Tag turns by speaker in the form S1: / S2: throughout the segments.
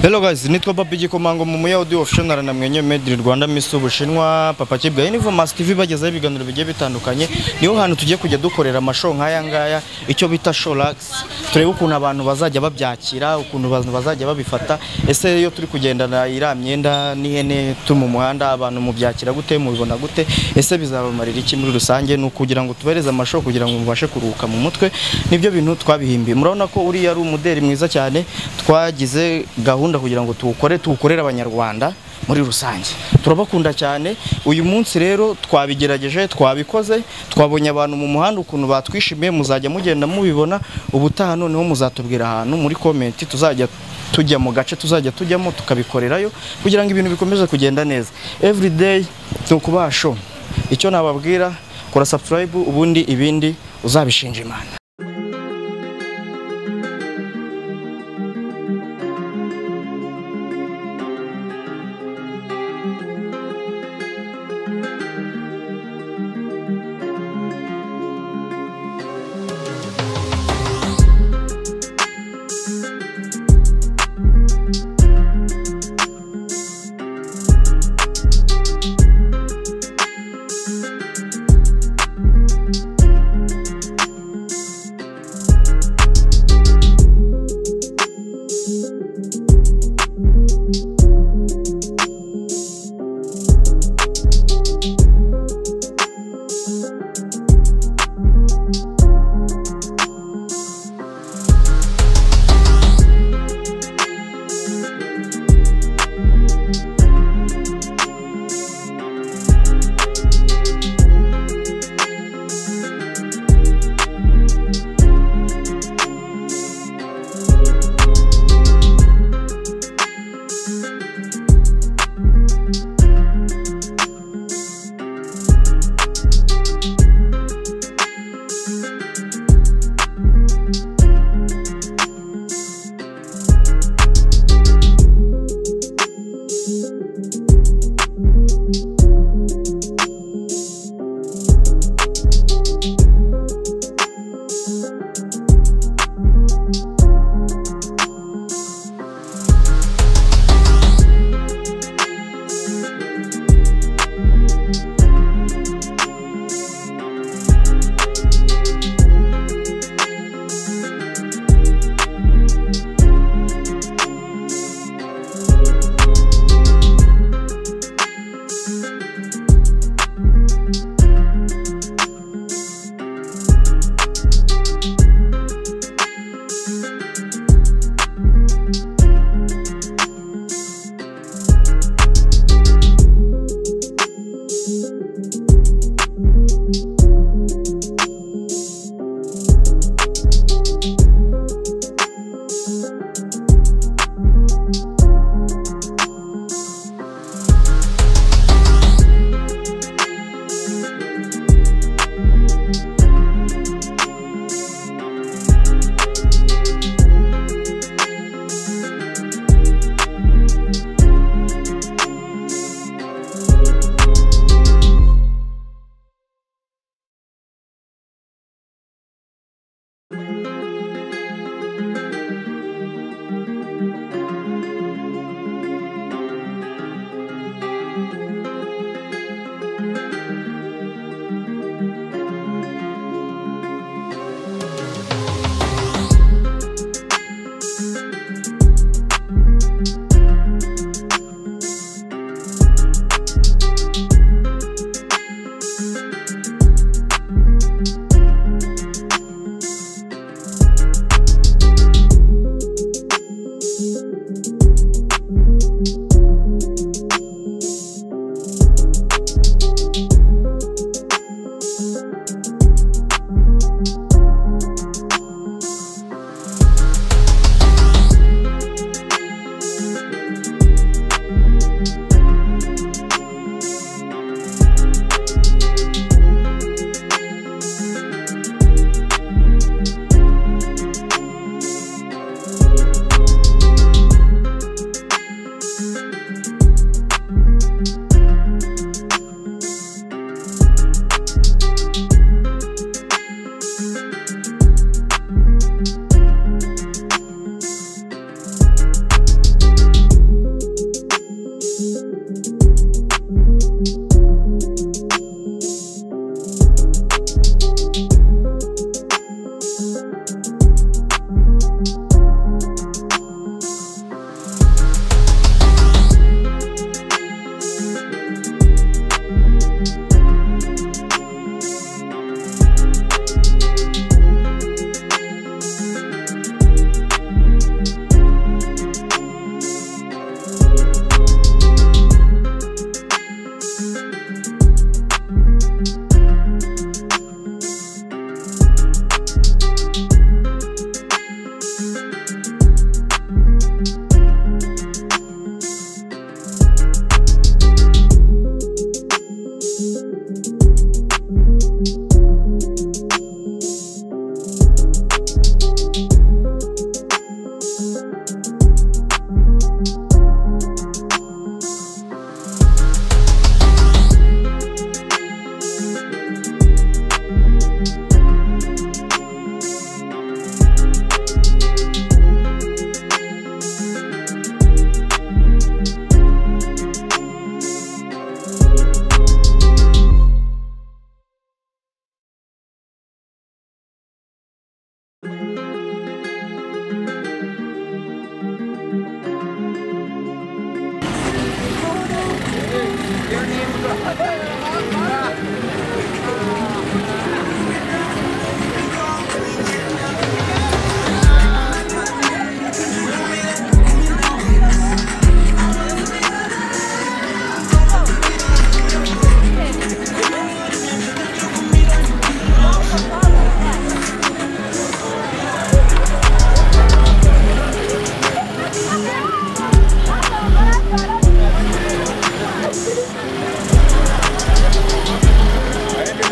S1: Hello guys, nitwa Babi Gikomanga mu Muyahudi official na mwenye Made in Rwanda Miss Ubushinwa Papa Kibwa Univo Mass TV bagezaho ibiganiro bigiye bitandukanye niho hantu tugiye kujya dukorera amashow nk'aya ngaya icyo bita showlax turebe ukuntu abantu bazajya babyakira ukuntu abantu bazajya babifata ese iyo turi kugendana iriya myenda n'ihene turi mu muhanda abantu mubyakira gute mubibona gute ese bizabamarira iki muri rusange ni ukugira ngo tubereze amashow kugira ngo mubashe kuruhuka mu mutwe nibyo bintu twabihimbiye murabona ko uriya ari umuderi mwiza cyane twagize gahunda kugira ngo tuwukore tuwukorere abanyarwanda muri rusange turabakunda cyane uyu munsi rero twabigerageje twabikoze twabonye abantu mu muhanda ukuntu batwishimiye muzajya mugenda mubibona ubutaha noneho muzatubwira ahantu muri komenti tuzajya tujya mu gace tuzajya tujyamo tukabikorerayo kugira ngo ibintu bikomeze kugenda neza everyday ni ukubaha show icyo nababwira kora subscribe ubundi ibindi uzabishinja imana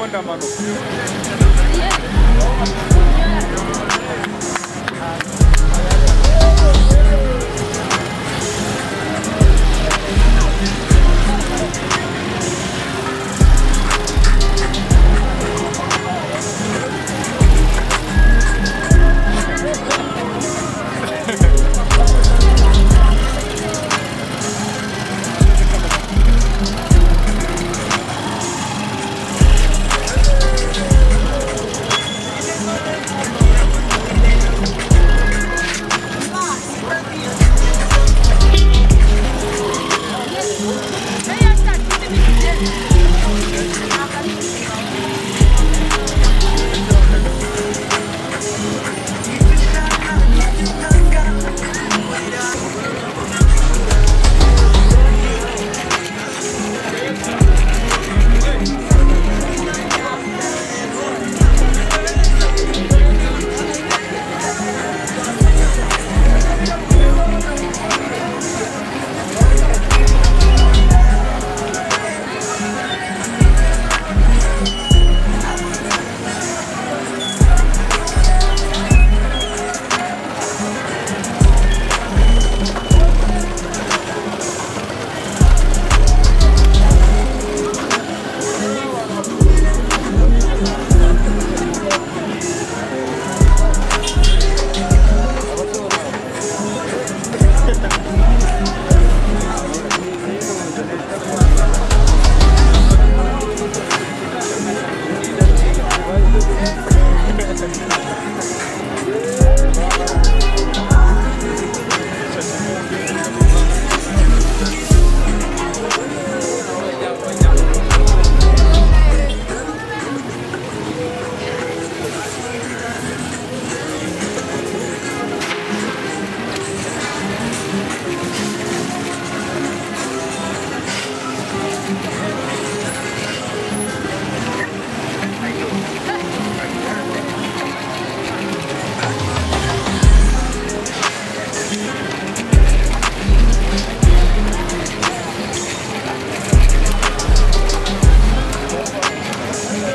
S2: akamaro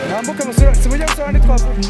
S2: ntambuke amasura simujya gusohora ntitwavuga